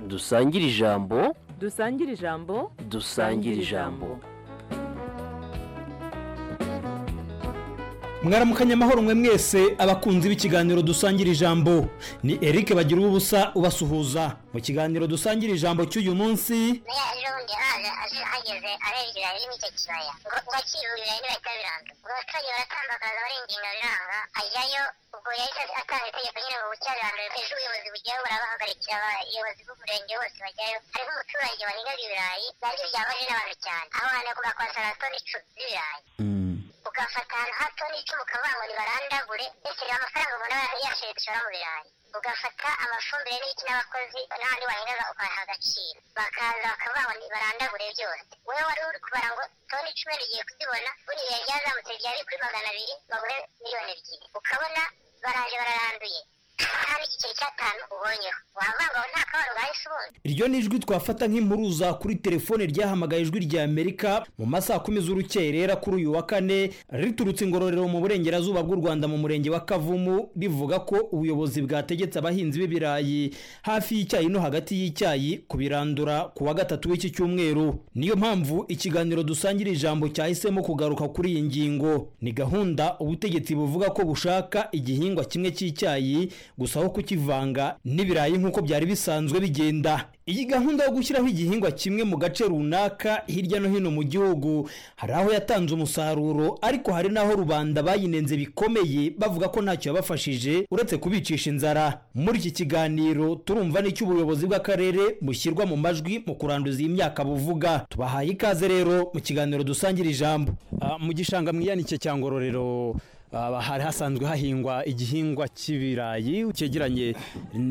dusangire ijambo dusangire ijambo dusangire ijambo mwaramukanye amahoro mwe mwese abakunzi b'ikiganiro dusangira ijambo ni eric bagira ubusa ubasuhuza mu kiganiro dusangira ijambo cy'uyu munsi buriya ejo bundi haza aje ageze arenga ibirayi birimo icyo kibaya ngo ngo akirura ibirayi ntibahita biranga ubwo abaturage baratambakaza barenga biranga ajyayo ubwo yahise atanga itegeko nyine ngo bucya biranga ejo ubuyobozi bugiyeho burabahagarikira abayobozi b'umurenge bose bajyayo hariho umuturage warengaga ibirayi nabyo byabaje n'abantu cyane aho hantu yavuga ko hasara toni icumi z'ibirayi ugafata ahantu ha toni icumi ukavuga ngo nibarandagure ndetse reba amafaranga umuntu aba yashoye dushora mu birayi ugafata amafumbire n'iki n'abakozi n'ahandi warengaga ukabaha agaciro bakaza bakavuga ngo nibarandagure byose wowe wari uri kubara ngo toni icumi ugiye kuzibona buri gihe ryazamutse ryari kuri magana abiri bagure miliyoni ebyiri ukabona baraje bararanduye nta n'igiceri cy'atanu ubonyeho wavuga ngo nta kabaro ugahise ubundi iryo ni ijwi twafata nk'impuruza kuri telefone ryahamagaye ijwi rya amerika mu masaha kumi z'urukerera kuri uyu wa kane riturutse ingororero mu burengerazuba bw'u rwanda mu murenge wa kavumu rivuga ko ubuyobozi bwategetse abahinzi b'ibirayi hafi y'icyayi no hagati y'icyayi kubirandura ku wa gatatu w'iki cyumweru niyo mpamvu ikiganiro dusangira ijambo cyahisemo kugaruka kuri iyi ngingo ni gahunda ubutegetsi buvuga ko bushaka igihingwa kimwe cy'icyayi gusa aho kukivanga n'ibirayi nk'uko byari bisanzwe bigenda iyi gahunda yo gushyiraho igihingwa kimwe mu gace runaka hirya no hino mu gihugu hari aho yatanze umusaruro ariko hari n'aho rubanda bayinenze bikomeye bavuga ko ntacyo yabafashije uretse kubicisha inzara muri iki kiganiro turumva n'icyo ubuyobozi bw'akarere bushyirwa mu majwi mu kuranduza iyi myaka buvuga tubahaye ikaze rero mu kiganiro dusangira ijambo mu gishanga mwiyanike cya ngororero aha hari hasanzwe hahingwa igihingwa cy'ibirayi cyegeranye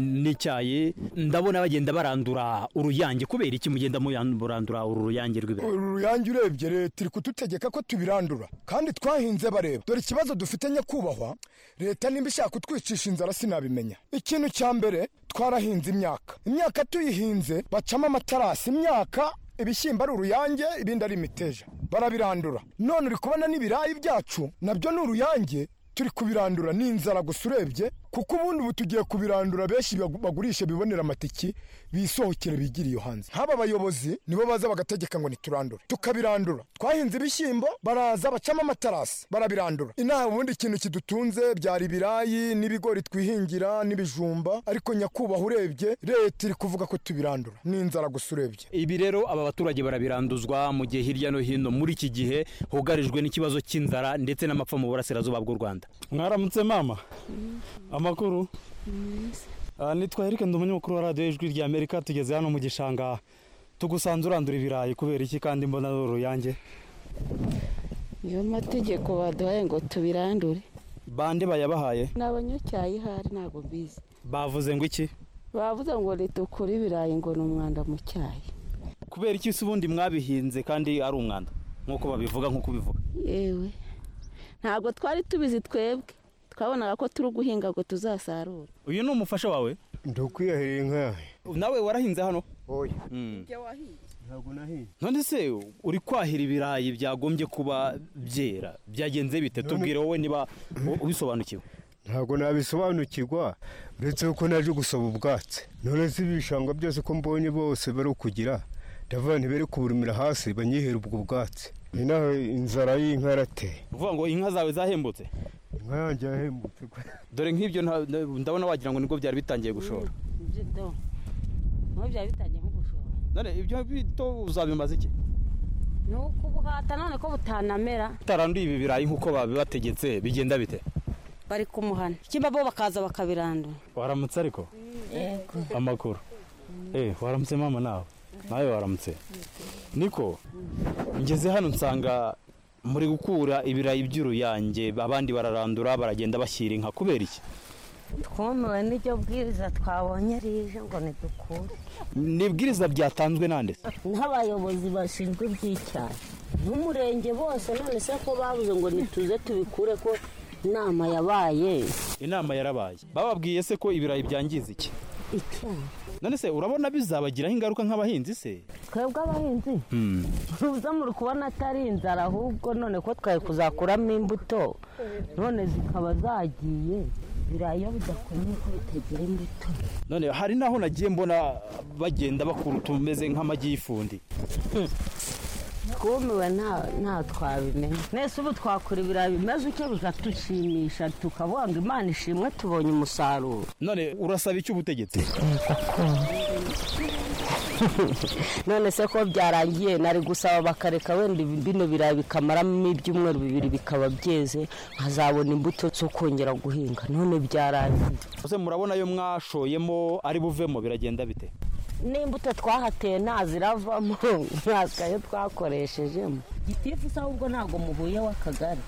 n'icyayi ndabona bagenda barandura uruyange kubera iki mugenda murandura uru ruyange rw'ibirayi uru ruyange urebye leta iri kudutegeka ko tubirandura kandi twahinze bareba dore ikibazo dufite nyakubahwa leta nimba ishaka kutwicisha inzara sinabimenya ikintu cya mbere twarahinze imyaka imyaka tuyihinze bacamo amatarasi imyaka ibishyimbo ari uruyange ibindi ari imiteja barabirandura none uri kubona n'ibirayi byacu nabyo ni uruyange turi kubirandura ni inzara gusa urebye kuko ubundi ubu tugiye kubirandura benshi bagu- bagurisha bibonera amatiki bisohokere bigire iyo hanze nk'aba bayobozi nibo baza bagategeka ngo niturandure tukabirandura twahinze ibishyimbo baraza bacamo amatarasi barabirandura inaha ubundi ikintu kidutunze byari ibirayi n'ibigori twihingira n'ibijumba ariko nyakubahwa urebye leta iri kuvuga ko tubirandura ni inzara gusa urebye ibi rero aba baturage barabiranduzwa mu gihe hirya no hino muri iki gihe hugarijwe n'ikibazo cy'inzara ndetse n'amapfa mu burasirazuba bw'u rwanda mwaramutse mama amakuru Ah, nitwa erike ndi umunyamakuru wa radiyo ijwi rya amerika tugeze hano mu gishanga tugusanze urandura ibirayi kubera iki kandi mbona ari uruyange niyo mategeko baduhaye ngo tubirandure bande bayabahaye n'abanyacyayi hari ntabwo mbizi bavuze ngo iki bavuze ngo leta ukure ibirayi ngo ni umwanda mu cyayi kubera iki se ubundi mwabihinze kandi ari umwanda nk'uko babivuga nk'uko ubivuga yewe ntabwo twari tubizi twebwe twabonaga ko turi guhinga ngo tuzasarure uyu ni umufasha wawe ndukwiyahiriye inka nawe warahinze hano oya Mm. ntabwo nahinze none se uri kwahira ibirayi byagombye kuba byera byagenze bite tubwire wowe niba u- ubisobanukiwe ntabwo nabisobanukirwa uretse ko naje gusaba ubwatsi none si ibishanga byose ko mbonye bose bari kugira ndavuga ntibere kuburumira hasi banyihere ubwo bwatsi inaha inzara y'inka yarateye uvuga ngo inka zawe zahembutse inka yanjye yahembutse kwe. dore nk'ibyo nta- nta- ndabona wagira ngo nibwo byari bitangiye gushora niho byari bitangiye nko gushora none ibyo bito uzabimaze iki ni ukubuhata none ko butanamera utaranduye ibi birayi nk'uko babibategetse bigenda bite bari kumuhana ikimba bo bakaza bakabirandura waramutse ariko amakuru eh waramutse mama nawe nawe waramutse niko ngeze hano nsanga muri gukura ibirayi by'uruyange abandi bararandura baragenda bashyira inka kubera iki twumiwe n'iryo bwiriza twabonye rije ngo nidukure ni ibwiriza byatanzwe nande se n'abayobozi bashinzwe iby'icyayi n'umurenge bose none se ko babuze ngo nituze tubikure ko inama yabaye inama yarabaye bababwiye se ko ibirayi byangiza iki icyayi none se urabona bizabagiraho ingaruka nk'abahinzi se twebwe abahinzi uza muri kubona atari inzara ahubwo none ko twari kuzakuramo imbuto none zikaba zagiye ibirayi iyo bidakomeye ko bitagira imbuto none hari naho nagiye mbona bagenda bakura utumeze nk'amagi y'ifundi twumiwe nta- nta twabimenya mwese ubu twakora ibirayi bimeze utyo bikadushimisha tukavuga ngo imana ishimwe tubonye umusaruro none urasaba iki ubutegetsi none se ko byarangiye nari gusaba bakareka wenda ibi- bino birayi bikamaramo ibyumweru bibiri bikaba byeze nkazabona imbuto zo kongera guhinga none byarangiye ese murabona ayo mwashoyemo ari buvemo biragenda bite n'imbuto twahateye nta ziravamo ntaskayo twakoreshejemo gitifu se ahubwo ntabwo muhuye w'akagari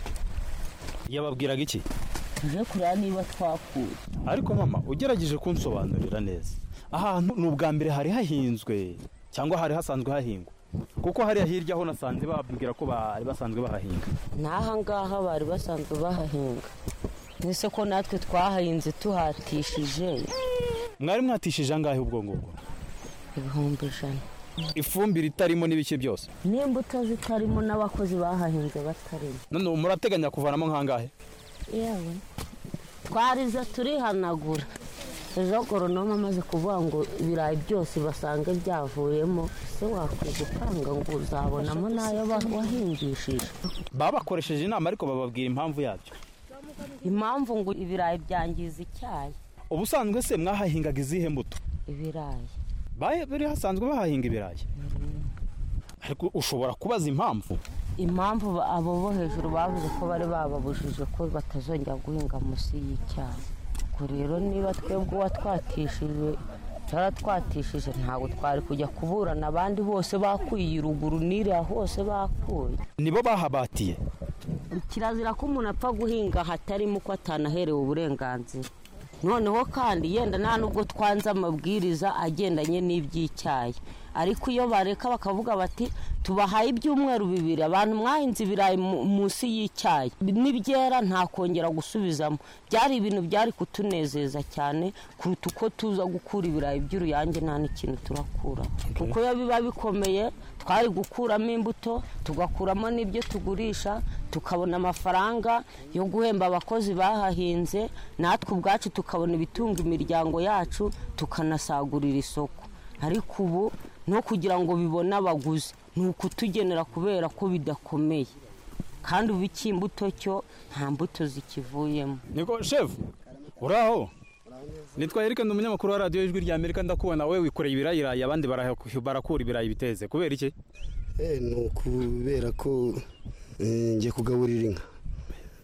yababwiraga iki tuje kureba niba twakuye ariko mama ugerageje kunsobanurira neza ahantu ni ubwa mbere hari hahinzwe cyangwa hari hasanzwe hahingwa kuko hariya hirya ho nasanze babwira ko bari basanzwe bahahinga n'ahangaha bari basanzwe bahahinga ese ko natwe twahahinze tuhatishije mwari mwatishije angahe ubwo ngubwo ibihumbi ijana ifumbire itarimo n'ibiki byose n'imbuto zitarimo n'abakozi bahahinze batarimo none ubu murateganya kuvanamo nk'angahe yewe twarize turihanagura ejo goronoma amaze kuvuga ngo ibirayi byose basange byavuyemo ese wakwiye gutanga ngo uzabonamo n'ayo wa- wahingishije baba bakoresheje inama ariko bababwira impamvu yabyo impamvu ngo ibirayi byangiza icyayi ubusanzwe se mwahahingaga izihe mbuto ibirayi Ba- bari hasanzwe bahahinga ibirayi ariko ushobora kubaza impamvu impamvu ba- abo bo hejuru bavuze ko bari bababujije ko batazongera guhinga munsi y'icyayi ubwo rero niba twebwe uwatwatishije twaratwatishije ntabwo twari kujya kuburana abandi bose bakuye ruguru n'iriya hose bakuye nibo bahabatiye kirazira ko umuntu apfa guhinga hatarimo uko atanaherewe uburenganzira noneho kandi yenda nta nubwo twanze amabwiriza agendanye n'iby'icyayi ariko iyo bareka bakavuga bati tubahaye ibyumweru bibiri abantu mwahinze ibirayi mu- munsi y'icyayi n'ibyera nta kongera gusubizamo byari ibintu byari kutunezeza cyane kuruta uko tuza gukura ibirayi by'uruyange nta n'ikintu turakura kuko iyo biba bikomeye twari gukuramo imbuto tugakuramo n'ibyo tugurisha tukabona amafaranga yo guhemba abakozi bahahinze natwe ubwacu tukabona ibitunga imiryango yacu tukanasagurira isoko ariko ubu no kugira ngo bibone abaguzi ni ukutugenera kubera ko bidakomeye kandi ubu iki imbuto cyo nta mbuto zikivuyemo niko shefu uraho nitwa erike ni umunyamakuru wa radiyo ijwi rya amerika ndakubona wowe wikoreye ibirayirayi abandi baraha- barakura ibirayi biteze kubera iki Eh, ni ukubera ko eh, njya kugaburira inka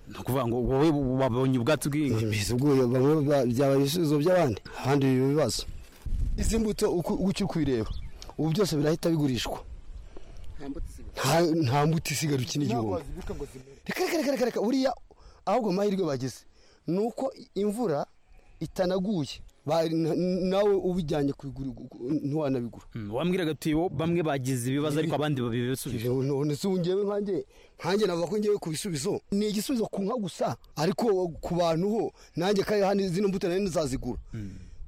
ni ukuvuga ngo wowe wabonye ubwatsi bw'inka Mbese ubwo yo bamwe ba- byaba ibisubizo by'abandi abandi biba ibibazo izi mbuto uko uko kubireba ubu byose birahita bigurishwa Nta- nta mbuto isigara ukina igihombo reka reka reka reka reka buriya ahubwo amahirwe bagize ni uko imvura itanaguye Ba- n- nawe ubijyanye kubigura ugu- ntiwanabigura Mm, wambwiraga ati bo bamwe bagize ibibazo ariko abandi babibisubije none se ubu ngewe nkanjye nkanjye navuga ko ngewe ku bisubizo ni igisubizo ku nka gusa ariko ku bantu ho nanjye kare hano zino mbuto nari ntizazigura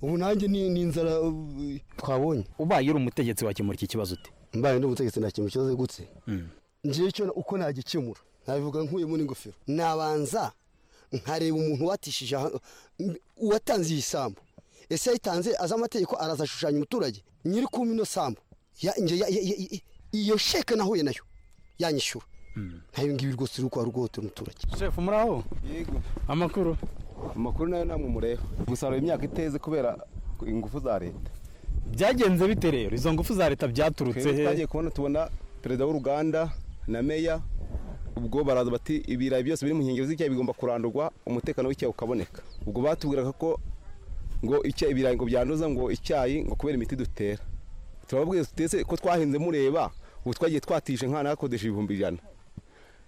ubu nanjye ni ni inzara uh, twabonye ubaye uri umutegetsi wakemura iki kibazo uti mbaye ndi umutegetsi nta kintu kibazo gutse Mm. ngewe cyo uko nagikemura nabivuga nkuyemo n'ingofero nabanza nkareba umuntu watishije aha- mbi- uwatanze iyi sambu ese yayitanze azi amategeko araza ashushanya umuturage nyiri kuma ino sambu Ya- nge- ya- ya- ya- ya- iyo sheke nahuye nayo yanyishyura ntayo ngibi rwose uri kwa rugohotera umuturage shefu muraho amakuru amakuru nayo nta mumureho gusarura imyaka iteze kubera ingufu za leta byagenze bite rero izo ngufu za leta byaturutse Twebwe twagiye he kubona tubona perezida w'uruganda na meya ubwo baraza bati ibirayi byose biri mu nkengero z'icyayi bigomba kurandurwa umutekano w'icyayi ukaboneka ubwo batubwiraga ko ngo icyayi ibirayi ngo byanduza ngo icyayi ngo kubera imiti dutera turababwira tutese ko twahinze mureba ubu twagiye twatije nkana hakodesha ibihumbi ijana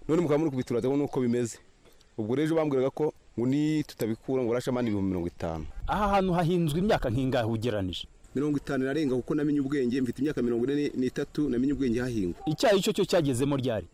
none mukaba muri kubiturataho nuko bimeze ubwo rero ejo bambwiraga ko ngo ni tutabikura ngo urashamana ibihumbi mirongo itanu aha hantu hahinzwe imyaka nk'ingahe ugeranije mirongo itanu irarenga kuko namenye ubwenge mfite imyaka mirongo ine n'itatu namenye ubwenge hahingwa icyayi cyo cyo cyagezemo ryari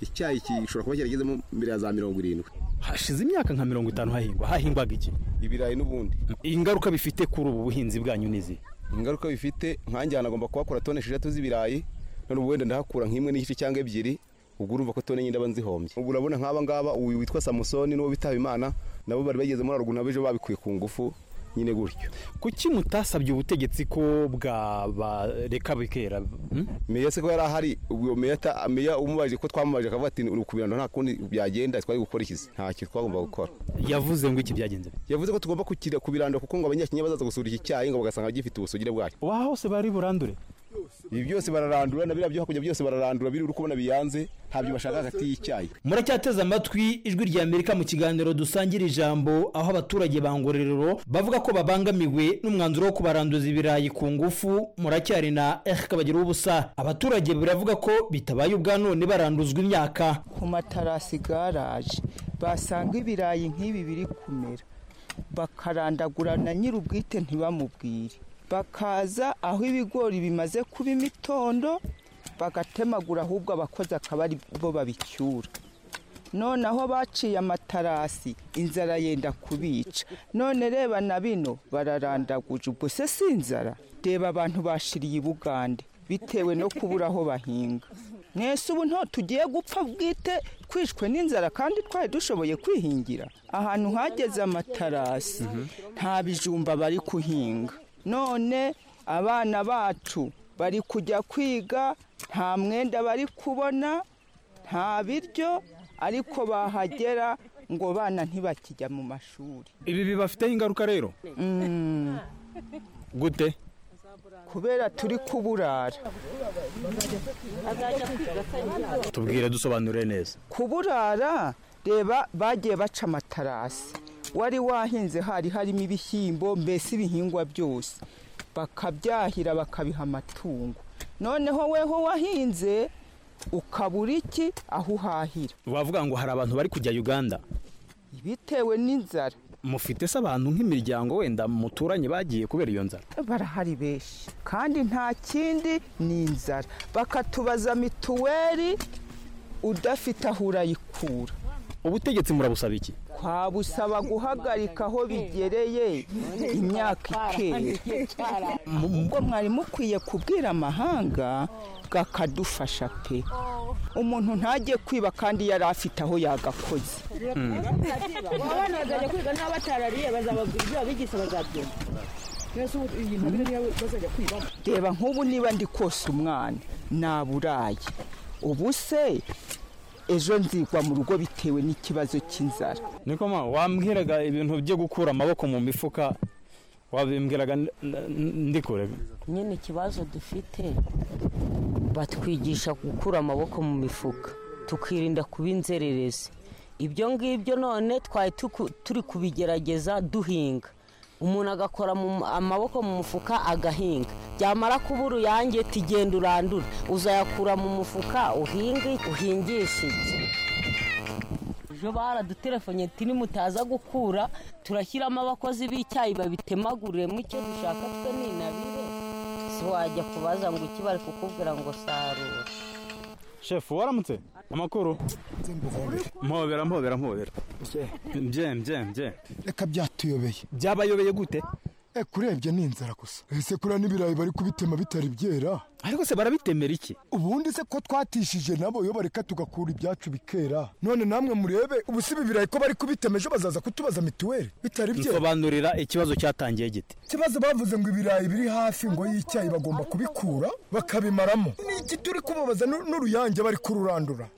icyayi gishobora kuba cyaragezemo mbere ya za mirongo irindwi hashize imyaka nka mirongo itanu hahingwa hahingwaga iki ibirayi n'ubundi ingaruka bifite kuri ubu buhinzi bwanyu nizi ingaruka bifite nkanjye ahantu agomba kuhakura tone esheshatu z'ibirayi none ubu wenda ndahakura nk'imwe n'igice cyangwa ebyiri ubwo urumva ko tone nyine ndaba nzihombye ubu urabona nk'aba ngaba uyu witwa samusoni n'uwo bitaba imana nabo bari bageze muri aruguru nabo ejo babikuye ku ngufu nyine gutyo kuki mutasabye ubutegetsi ko bwabareka bikera meya se ko yari ahari ubwo meya ata- meya umubajije ko twamubaje akavuga ati uri ku birando nta kundi byagenda twari gukora iki ntacyo twagomba gukora yavuze ngo iki byagenze yavuze ko tugomba kukira ku birando kuko ngo abanyakinya bazaza gusura iki cyayi ngo bagasanga gifite ubusugire bwayo waha hose bari burandure ibi byose bararandura na biriya byo hakurya byose bararandura biri uri kubona biyanze ntabyo bashaka hagati y'icyayi muracyateze amatwi ijwi rya amerika mu kiganiro dusangira ijambo aho abaturage ba ngororero bavuga ko babangamiwe n'umwanzuro wo kubaranduza ibirayi ku ngufu muracyari na ehk bagira ubusa abaturage biravuga ko bitabaye ubwa none baranduzwa imyaka ku matarasi garaje basanga ibirayi nk'ibi biri kumera bakarandagura na nyir'ubwite ntibamubwire bakaza aho ibigori bimaze kuba imitondo bagatemagura ahubwo abakozi akaba ari bo babicyura noneho baciye amatarasi inzara yenda kubica none reba na bino bararandaguje ubwo se si inzara reba abantu bashiriye i bugande bitewe no kubura aho bahinga mwese ubu nto tugiye gupfa bwite kwishwe n'inzara kandi twari dushoboye kwihingira ahantu hageze amatarasi nta bijumba bari kuhinga none abana bacu bari kujya kwiga nta mwenda bari kubona nta biryo ariko bahagera ngo bana ntibakijya mu mashuri ibi bibafiteho ingaruka rero Mm. gute kubera turi kuburara tubwire dusobanure neza kuburara reba bagiye baca amatarasi wari wahinze hari harimo ibishyimbo mbese ibihingwa byose bakabyahira bakabiha amatungo noneho weho wahinze ukabura iki aho uhahira wavuga ngo hari abantu bari kujya uganda bitewe n'inzara mufite se abantu nk'imiryango wenda muturanye bagiye kubera iyo nzara barahari benshi kandi nta kindi ni inzara bakatubaza mituweli udafite aho urayikura ubutegetsi murabusaba iki twabusaba guhagarika aho bigereye imyaka ikera ubwo mwari mukwiye kubwira amahanga kakadufasha pe umuntu ntajye kwiba kandi yari afite aho yagakoze abana bazajya kwiga n'aba batarariye bazabagura ibyo babigisha bazabyumva mbese ubu ibintu biriya bazajya kwibamo reba nk'ubu niba ndi kose umwana naburaye ubu se ejo nzigwa mu rugo bitewe n'ikibazo cy'inzara niko ma wambwiraga ibintu byo gukura amaboko mu mifuka wabimbwiraga n- n- ndikure nyine ikibazo dufite batwigisha gukura amaboko mu mifuka tukirinda kuba inzererezi ibyo ngibyo none twari tuku- turi kubigerageza duhinga umuntu agakora mu- amaboko mu mufuka agahinga byamara kuba uruyange tigenda urandura uzayakura mu mufuka uhinge uhingishe ejo baradutelefone tini mutaza gukura turashyiramo abakozi b'icyayi babitemaguriremo icyo dushaka twe ninabire si wajya kubaza ngo iki bari kukubwira ngo sarura shefu waramutse amakuru mpobera mpobera mpobera mbye mbye mbye reka byatuyobeye byabayobeye gute kurebye ni inzara gusa ese kuriya n'ibirayi bari kubitema bitari byera ariko se barabitemera iki ubundi se ko twatishije nabo iyo bareka tugakura ibyacu bikera none namwe murebe ubu si ibi birayi ko bari kubitema ejo bazaza kutubaza mituweli bitari byera nsobanurira ikibazo cyatangiye gite ikibazo bavuze ngo ibirayi biri hafi ngo y'icyayi bagomba kubikura bakabimaramo n'iki turi kubabaza n'u- n'uruyange bari kururandura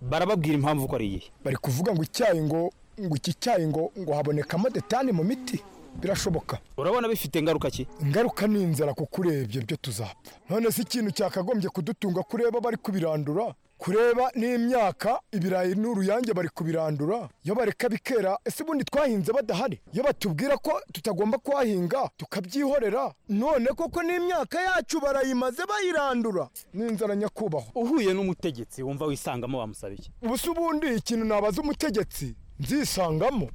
barababwira impamvu ko ari iyihe bari kuvuga ngo icyayi ngo ngo iki cyayi ngo ngo habonekamo detani mu miti birashoboka urabona bifite ingaruka ki ingaruka ni inzara kuko urebye byo tuzapfa none se ikintu cyakagombye kudutunga kureba bari kubirandura kureba n'imyaka ibirayi n'uruyange bari kubirandura iyo bareka bikera ese ubundi twahinze badahari iyo batubwira ko tutagomba kuhahinga tukabyihorera none koko n'imyaka yacu barayimaze bayirandura ni inzara nyakubahwa uhuye n'umutegetsi wumva wisangamo wamusaba iki ubu se ubundi ikintu nabaza umutegetsi nzisangamo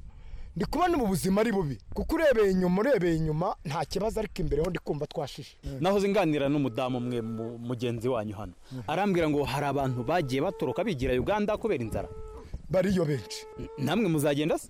ndi kubona ubu buzima ari bubi kuko urebeye inyuma urebeye inyuma nta kibazo ariko imbere ho ndi kumva twashishe nahoze nganira n'umudamu umwe mu- mugenzi wanyu hano arambwira ngo hari abantu bagiye batoroka bigira uganda kubera inzara bariyo benshi namwe muzagenda se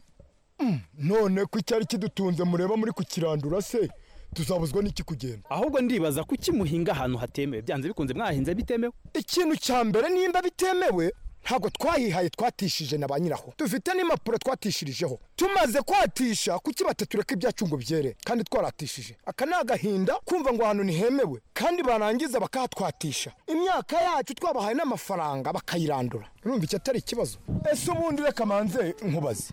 none ko icyari kidutunze mureba muri kukirandura se tuzabuzwa n'iki kugenda ahubwo ndibaza kuki muhinga ahantu hatemewe byanze bikunze mwahinze bitemewe ikintu cya mbere nimba bitemewe ntabwo twahihaye twatishije na ba nyiraho dufite n'impapuro twatishirijeho tumaze kwatisha kuki batatureka ibyacu ngo byere kandi twaratishije aka ni agahinda kumva ngo ahantu ntihemewe kandi barangiza bakahatwatisha imyaka yacu twabahaye n'amafaranga bakayirandura urumva iki atari ikibazo ese ubundi reka manze nkubaze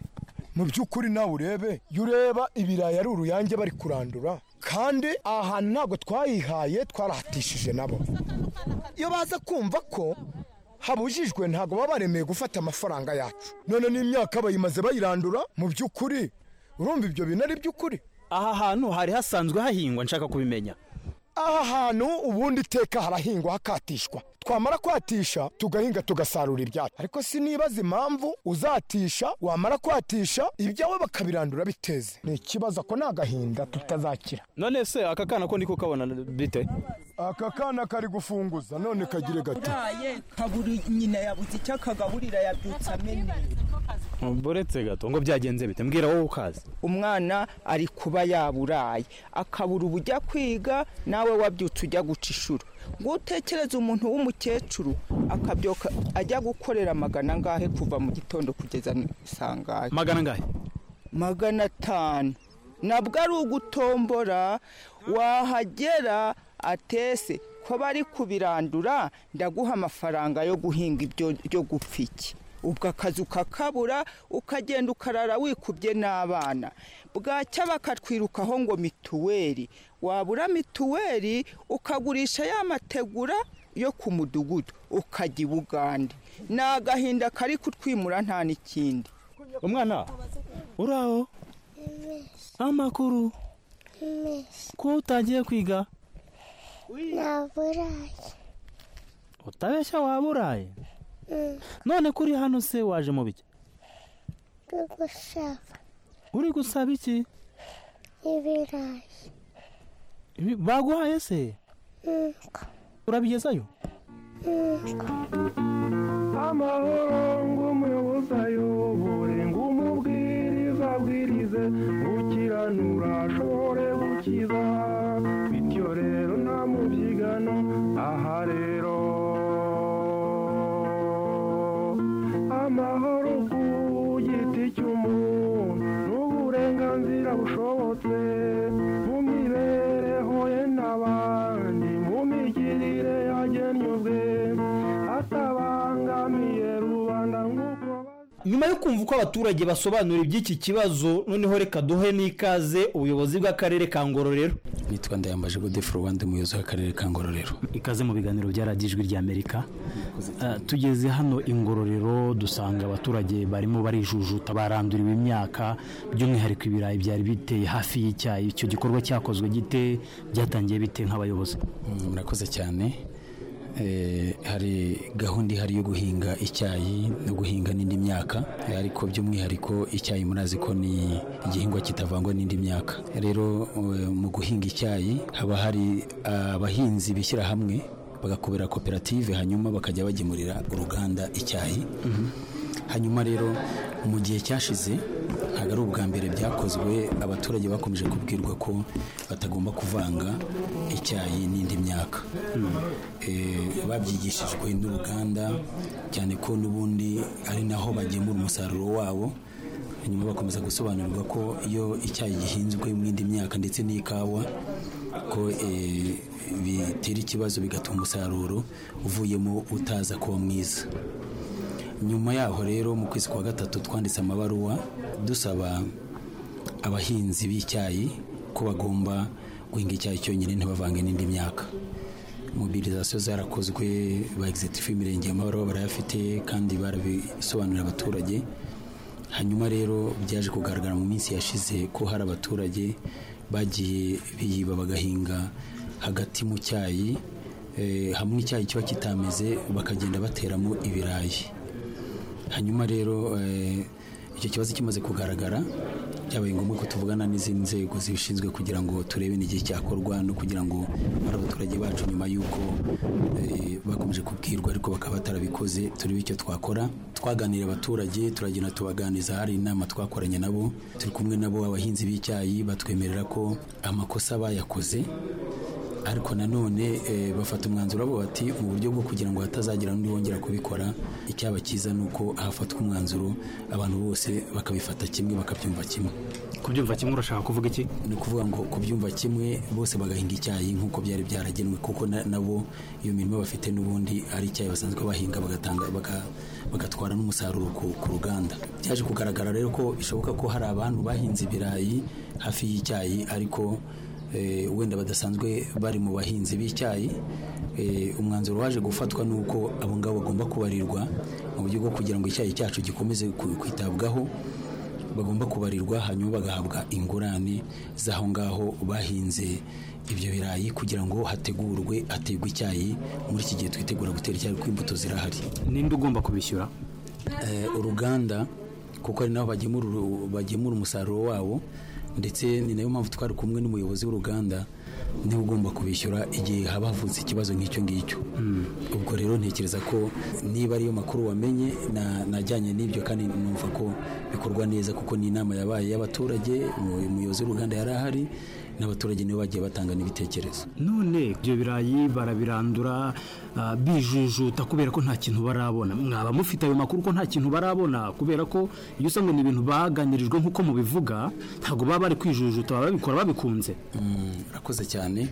mu by'ukuri nawe urebe iyo ureba ibirayi ari uruyange bari kurandura kandi aha hantu ntabwo twayihaye twarahatishije nabo iyo baza kumva ko habujijwe ntabwo baba baremeye gufata amafaranga yacu none n'imyaka bayimaze bayirandura mu by'ukuri urumva ibyo bintu ari iby'ukuri aha hantu hari hasanzwe hahingwa nshaka kubimenya aha hantu ubundi iteka harahingwa hakatishwa twamara kwatisha tugahinga tugasarura ibyacu ariko sinibaza impamvu uzatisha wamara kwatisha ibyawe bakabirandura biteze ni ikibazo ko ni agahinda tutazakira none se aka kana ko ndiko kabona bite aka kana kari gufunguza none kagire gato uraye kabura nyina yabuze icyo akagaburira yabyutse amenyera buretse gato ngo byagenze bite mbwira wowe ukazi umwana ari kuba yaburaye akabura ubujya kwiga nawe wabyutse ujya guca inshuro ngo utekereze umuntu w'umukecuru akabyuka ajya gukorera magana angahe kuva mu gitondo kugeza isangahe magana angahe magana atanu nabwo ari ugutombora wahagera atese ko bari kubirandura ndaguha amafaranga yo guhinga ibyo byo gupfa iki ubwo akazi ukakabura ukagenda ukarara wikubye n'abana bwacya bakatwirukaho ngo mituweli wabura mituweli ukagurisha ya mategura yo ku mudugudu ukajya i bugande ni agahinda kari kutwimura nta n'ikindi umwana uraho amakuru ko utangiye kwiga naburaye utabeshya waburaye none kuri hano se waje mu biki gusaba uri gusaba iki ibirayi Ibi- baguhaye se Yego. urabigezayo amahoro ng'umuyobozi ayobore ng'umubwiriza abwirize gukiranura ashobore gukiza bityo rero nta mubyigano aha rero amahoro ku giti cy'umuntu n'uburenganzira bushobotse mu mibereho ye n'abandi mu migirire yagennye ubwe atabangamiye rubanda nk'uko nyuma yo kumva uko abaturage basobanura iby'iki kibazo noneho reka duhe n'ikaze ubuyobozi bw'akarere ka ngororero nitwa ndayambaje godefro rwanda umuyobozi w'akarere ka ngororero ikaze mu biganiro bya radiyo ijwi ry'amerika Eh, tugeze hano ingororero dusanga abaturage barimo barijujuta baranduriwe imyaka by'umwihariko ibirayi byari biteye hafi y'icyayi icyo gikorwa cyakozwe gite byatangiye bite nk'abayobozi Mm, murakoze cyane Eh, hari gahunda ihari yo guhinga icyayi no guhinga n'indi myaka eh, ariko by'umwihariko icyayi murazi ko ni igihingwa kitavangwa n'indi myaka rero eh, mu guhinga icyayi haba hari ah, abahinzi bishyira hamwe bagakubera koperative hanyuma bakajya bagemurira uruganda icyayi hanyuma rero mu gihe cyashize ntabwo ari ubwa mbere byakozwe abaturage bakomeje kubwirwa ko batagomba kuvanga icyayi n'indi myaka Eh, babyigishijwe n'uruganda cyane ko n'ubundi ari naho bagemura umusaruro wabo hanyuma bakomeza gusobanurirwa ko iyo icyayi gihinzwe mu indi myaka ndetse n'ikawa ko eh, bitera ikibazo bigatuma umusaruro uvuyemo utaza kuba mwiza nyuma yaho rero mu kwezi kwa gatatu twanditse amabaruwa dusaba abahinzi b'icyayi ko bagomba guhinga icyayi cyonyine ntibavange n'indi myaka mobilizasiyo zarakozwe ba egizitifu imirenge amabaruwa barayafite kandi barabisobanurira abaturage hanyuma rero byaje kugaragara mu minsi yashize ko hari abaturage bagiye biyiba bagahinga hagati mu cyayi eh, hamwe icyayi kiba kitameze bakagenda bateramo ibirayi hanyuma rero eh, icyo kibazo kimaze kugaragara byabaye ngombwa ko tuvugana n'izindi nzego zibishinzwe kugira ngo turebe n'igihe cyakorwa no kugira ngo bari abaturage bacu nyuma y'uko eh, bakomeje kubwirwa ariko bakaba batarabikoze turebe icyo twakora twaganiriye abaturage turagenda tubaganiza hari inama twakoranye nabo turi kumwe nabo abahinzi b'icyayi batwemerera ko amakosa bayakoze ariko nanone eh, bafata umwanzuro bo bati mu buryo bwo kugira ngo hatazagira n'undi wongera kubikora icyaba cyiza ni uko hafatwa umwanzuro abantu bose bakabifata kimwe bakabyumva kimwe kubyumva kimwe urashaka kuvuga iki ni ukuvuga ngo kubyumva kimwe bose bagahinga icyayi nk'uko byari byaragenwe kuko na- nabo iyo mirimo bafite n'ubundi ari icyayi basanzwe bahinga bagatanga baga- bagatwara n'umusaruro ku, ku ruganda byaje kugaragara rero ko bishoboka ko hari abantu bahinze ibirayi hafi y'icyayi ariko eh, wenda badasanzwe bari mu bahinzi b'icyayi Eh, umwanzuro waje gufatwa ni uko abo ngabo bagomba kubarirwa mu buryo bwo kugira ngo icyayi cyacu gikomeze ku- kwitabwaho bagomba kubarirwa hanyuma bagahabwa ingurane z'aho ngaho bahinze ibyo birayi kugira ngo hategurwe hategwe icyayi muri iki gihe twitegura gutera icyayi kuko imbuto zirahari ninde ugomba kubishyura uruganda kuko ari nabo bagemura uru- bagemura umusaruro wabo ndetse ni nayo mpamvu twari kumwe n'umuyobozi w'uruganda niwe ugomba kubishyura igihe haba havutse ikibazo nk'icyo ngicyo ubwo rero ntekereza ko niba ariyo makuru wamenye na- najyanye n'ibyo kandi numva ko bikorwa neza kuko ni inama yabaye y'abaturage umu- umuyobozi w'uruganda yari ahari n'abaturage nibo bagiye batanga n'ibitekerezo none ibyo birayi barabirandura ah, bijujuta kubera ko nta kintu barabona mwaba mufite ayo makuru ko nta kintu barabona kubera ko iyo usanga ni ibintu baganirijwe nk'uko mubivuga ntabwo baba bari kwijujuta baba babikora babikunze urakoze cyane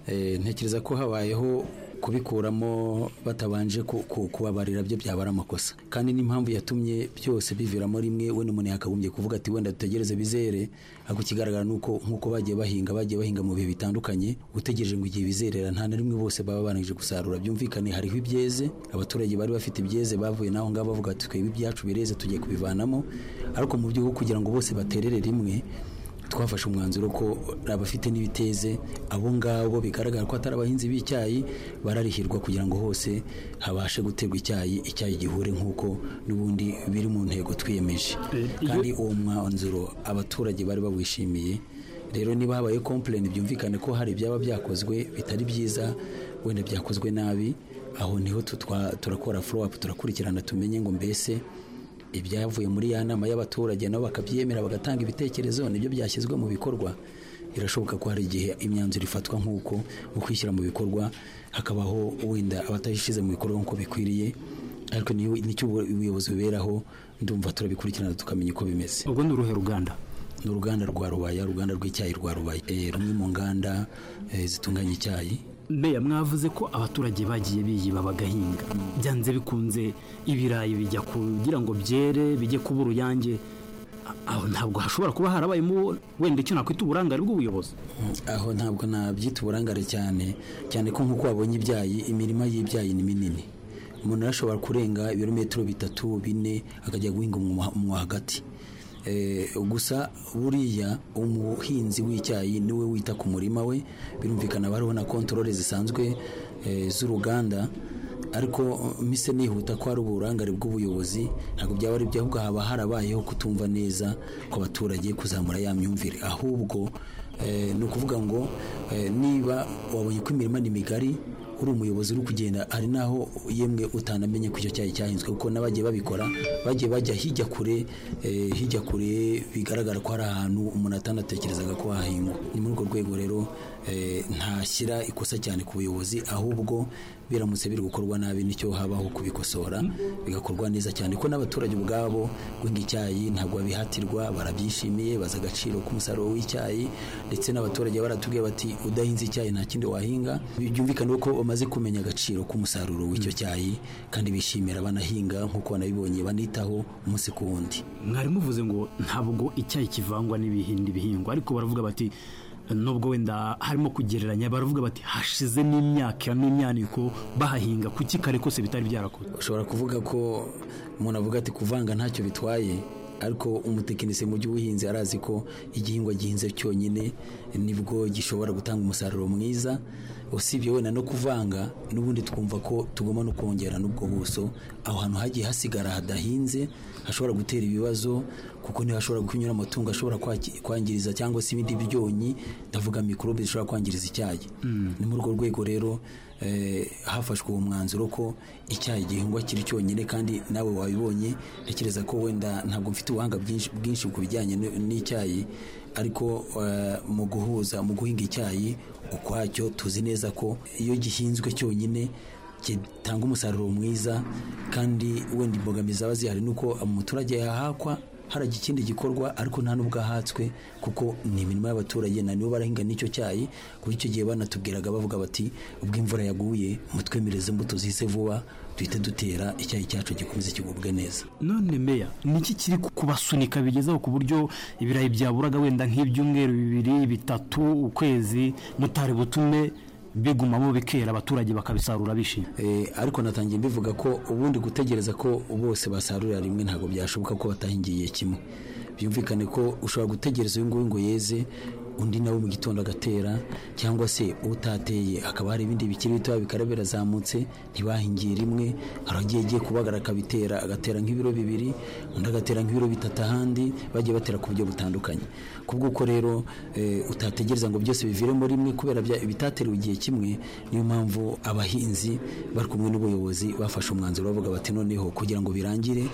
Eh, ntekereza ko habayeho kubikuramo batabanje ku- ku- kubabarira byo byaba ari amakosa kandi n'impamvu yatumye byose biviramo rimwe wenda umuntu yakagombye kuvuga ati wenda dutegereze bizere ariko ikigaragara ni uko nk'uko bagiye bahinga bagiye bahinga mu bihe bitandukanye utegereje ngo igihe bizerera nta na rimwe bose baba barangije gusarura byumvikane hariho ibyeze abaturage bari bafite ibyeze bavuye naho ngaho bavuga ati twebwe ibyacu bireze tugiye kubivanamo ariko mu byo kugira ngo bose baterere rimwe twafashe umwanzuro ko abafite n'ibiteze abo ngabo bigaragara ko atari abahinzi b'icyayi bararihirwa kugira ngo hose habashe guterwa icyayi icyayi gihure nk'uko n'ubundi biri mu ntego twiyemeje kandi uwo mwanzuro abaturage bari bawishimiye rero niba habaye kompleni byumvikane ko hari ibyaba byakozwe bitari byiza wenda byakozwe nabi aho niho tutwa- turakora follow up turakurikirana tumenye ngo mbese ibyavuye muri ya nama y'abaturage nabo bakabyemera bagatanga ibitekerezo nibyo byashyizwe mu bikorwa birashoboka ko hari igihe imyanzuro ifatwa nk'uko mu kwishyira mu bikorwa hakabaho wenda abatayishyize mu bikorwa nk'uko bikwiriye ariko ni- nicyo ubu- ubuyobozi buberaho ndumva turabikurikirana tukamenya uko bimeze ubwo ni uruhe ruganda ni uruganda rwa rubaya uruganda rw'icyayi rwa rubaya Eh, rumwe mu nganda eh, zitunganya icyayi mbeya mwavuze ko abaturage bagiye biyiba bagahinga byanze bikunze ibirayi bijya kugira ngo byere bijye kuba uruyange A- aho ntabwo hashobora kuba harabayemo wenda icyo nakwita uburangare bw'ubuyobozi aho ntabwo nabyita uburangare cyane cyane ko nk'uko wabonye ibyayi imirima y'ibyayi ni minini umuntu arashobora kurenga ibirometero bitatu bine akajya guhinga umwa- umwa hagati Eh, gusa buriya umuhinzi w'icyayi niwe wita ku murima we birumvikana bariho na kontorore zisanzwe eh, z'uruganda ariko uh, mise nihuta ko hari uburangare bw'ubuyobozi ntabwo byaba ari byo ahubwo haba harabayeho kutumva neza kw'abaturage kuzamura ya myumvire ahubwo eh, ni ukuvuga ngo eh, niba wabonye ko imirima ni migari uri umuyobozi uri kugenda hari n'aho yemwe utanamenye ko icyo cyayi cyahinzwe kuko n'abagiye babikora bagiye bajya hijya kure eh, hijya kure bigaragara ko hari ahantu umuntu atanatekerezaga ko hahingwa ni muri urwo rwego rero eh, ntashyira ikosa cyane ku buyobozi ahubwo biramutse biri gukorwa nabi nicyo habaho kubikosora bigakorwa neza cyane ko n'abaturage ubwabo guhinga icyayi ntabwo babihatirwa barabyishimiye bazi agaciro k'umusaruro w'icyayi ndetse n'abaturage baratubwiye bati udahinze icyayi nta kindi wahinga byumvikane ko bamaze kumenya agaciro k'umusaruro w'icyo cyayi kandi bishimira banahinga nk'uko banabibonye banitaho umunsi ku wundi mwari muvuze ngo ntabwo icyayi kivangwa n'ibihindi bihingwa ariko baravuga bati nubwo wenda harimo kugereranya baravuga bati hashize n'imyaka n'imyaniko bahahinga kuki kare kose bitari byarakozwe ushobora kuvuga ko umuntu avuga ati kuvanga ntacyo bitwaye ariko umutekinisiye mu by'ubuhinzi arazi ko igihingwa gihinze cyonyine nibwo gishobora gutanga umusaruro mwiza usibye wenda no kuvanga n'ubundi twumva ko tugomba no kongera n'ubwo buso aho hantu hagiye hasigara hadahinze hashobora gutera ibibazo kuko ntihashobora kunyura amatungo ashobora kwaki- kwangiriza cyangwa se ibindi byonyi ndavuga mikorobe zishobora kwangiriza icyayi ni muri urwo rwego rero eh, hafashwe uwo mwanzuro ko icyayi gihingwa kiri cyonyine kandi nawe wabibonye ntekereza ko wenda ntabwo mfite ubuhanga bwinshi- bwinshi ku bijyanye n- n'icyayi ariko eh, mu guhuza mu guhinga icyayi ukwacyo tuzi neza ko iyo gihinzwe cyonyine gitanga umusaruro mwiza kandi wenda imbogamizi zaba zihari ni uko umuturage yahakwa harajya ikindi gikorwa ariko nta n'ubwo ahatswe kuko ni imirimo y'abaturage na nibo barahinga n'icyo cyayi kuko icyo gihe banatubwiraga bavuga bati ubwo imvura yaguye mutwemereze imbuto zihise vuba duhite dutera icyayi cyacu gikomeze kigubwe neza none meya niki kiri kubasunika bigezaho ku buryo ibirayi byaburaga wenda nk'ibyumweru bibiri bitatu ukwezi mutari butume bigumamo bikera abaturage bakabisarura bishimye ariko natangiye mbivuga ko ubundi gutegereza ko bose basarurira rimwe ntabwo byashoboka ko batahingiye kimwe byumvikane ko ushobora gutegereza uyu nguyu ngo yeze undi nawe mu gitondo agatera cyangwa se utateye hakaba hari ibindi bikiri bitoya bikara birazamutse ntibahingiye rimwe hari agiye agiye kubagara akabitera agatera nk'ibiro bibiri undi agatera nk'ibiro bitatu ahandi bagiye batera ku buryo butandukanye kubwo uko rero eh, utategereza ngo byose biviremo rimwe kubera bya- bitaterewe igihe kimwe niyo mpamvu abahinzi bari kumwe n'ubuyobozi bafashe umwanzuro bavuga bati noneho kugira ngo birangire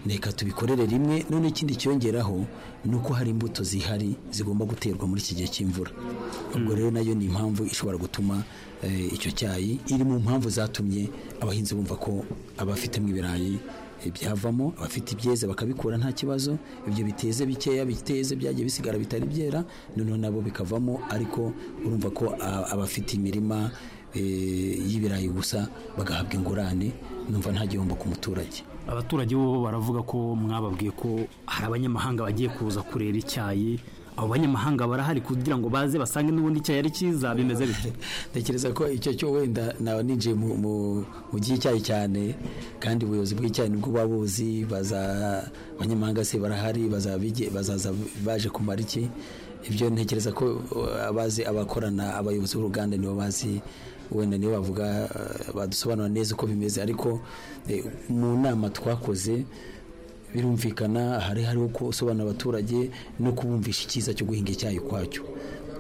reka tubikorere rimwe none ikindi cyongeraho ni uko hari imbuto zihari zigomba guterwa muri iki gihe cy'imvura ubwo rero nayo ni impamvu ishobora gutuma eh, icyo cyayi iri mu mpamvu zatumye abahinzi bumva ko abafitemo ibirayi eh, byavamo abafite ibyeze bakabikura nta kibazo ibyo biteze bikeya biteze byagiye bisigara bitari byera noneho nabo bikavamo ariko urumva ko a- abafite imirima eh, y'ibirayi gusa bagahabwa ingurane numva nta gihombo ku muturage abaturage bo baravuga ko mwababwiye ko hari abanyamahanga bagiye kuza kureba icyayi abo banyamahanga barahari kugira ngo baze basange n'ubundi icyayi ari cyiza bimeze bite ntekereza ko icyo cyo wenda naba ninjiye mu- mu mu by'icyayi cyane kandi ubuyobozi bw'icyayi nibwo buba buzi baza- abanyamahanga se barahari bazabige- bazaza baje kumara iki ibyo ntekereza ko uh, abazi abakorana abayobozi b'uruganda nibo bazi wenda nibo bavuga uh, badusobanura neza uko bimeze ariko eh, mu nama twakoze birumvikana hari hariho gusobanura abaturage no kubumvisha icyiza cyo guhinga icyayi ukwacyo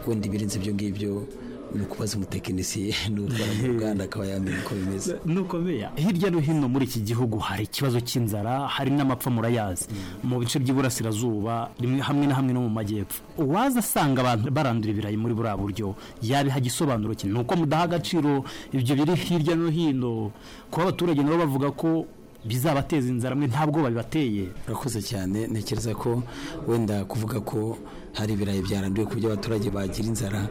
wenda ibirenze ibyo ngibyo ni ukubaza umutekinisiye ni ukora mu ruganda akaba yamenya uko bimeze nuko meya hirya no hino muri iki gihugu hari ikibazo cy'inzara hari n'amapfa murayazi mu bice by'iburasirazuba rimwe hamwe na hamwe no mu majyepfo uwaza asanga abantu barandura ibirayi muri buriya buryo yabiha igisobanuro ki ni uko mudaha agaciro ibyo biri hirya no hino kuba abaturage nabo bavuga ko bizabateza inzara mwe ntabwo babibateye urakoze cyane ntekereza ko wenda kuvuga ko hari ibirayi byaranduye ku buryo abaturage bagira inzara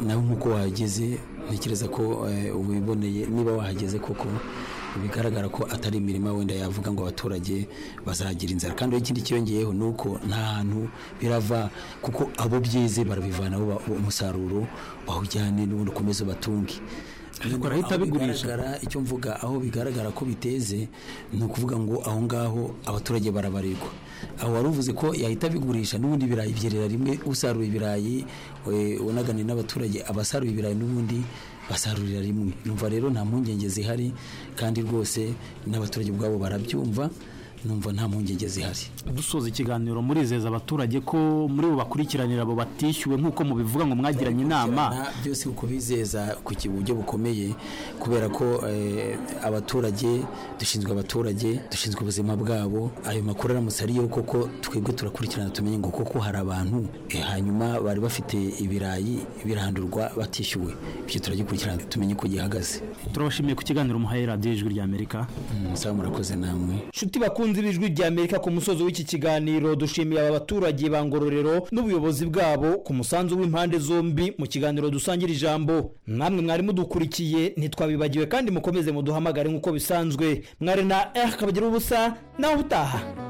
nawe nk'uko wahageze ntekereza ko eh, uba ubiboneye niba wahageze koko bigaragara ko atari imirima wenda yavuga ngo abaturage bazagira inzara kandi ikindi cyiyongeyeho ni uko nta hantu birava kuko abo byeze barabivanaho ba- umusaruro bawujyane n'ubundi ukomeze ubatunge Ariko arahita abigurisha. bigaragara icyo mvuga aho bigaragara ko biteze ni ukuvuga ngo aho ngaho abaturage barabarirwa aho wari uvuze ko yahita abigurisha n'ubundi ibirayi byerera rimwe usarura ibirayi we- unagane n'abaturage abasarura ibirayi n'ubundi basarurira rimwe numva rero nta mpungenge zihari kandi rwose n'abaturage ubwabo barabyumva numva nta mpungenge zihari dusoza ikiganiro murizeza abaturage ko muri bo bakurikiranira abo batishyuwe nk'uko mubivuga ngo mwagiranye inama gukurikirana byose kubizeza ku ki- buryo bukomeye kubera ko eh, abaturage dushinzwe abaturage dushinzwe ubuzima bwabo ayo makuru aramutse ariyo koko twebwe turakurikirana tumenye ngo koko hari abantu eh, hanyuma bari bafite ibirayi birandurwa batishyuwe ibyo turagikurikirana tumenye uko gihagaze turabashimiye ku kiganiro muhaye radiyo ijwi rya amerika musaba murakoze namwe nshuti bakunze ibijwi rya amerika ku musozi w'iki kiganiro dushimiye aba baturage ba ngororero n'ubuyobozi bwabo ku musanzu w'impande zombi mu kiganiro dusangira ijambo namwe mwari mudukurikiye ntitwabibagiwe kandi mukomeze muduhamagare nk'uko bisanzwe mwari na r kabagira ubusa nawe utaha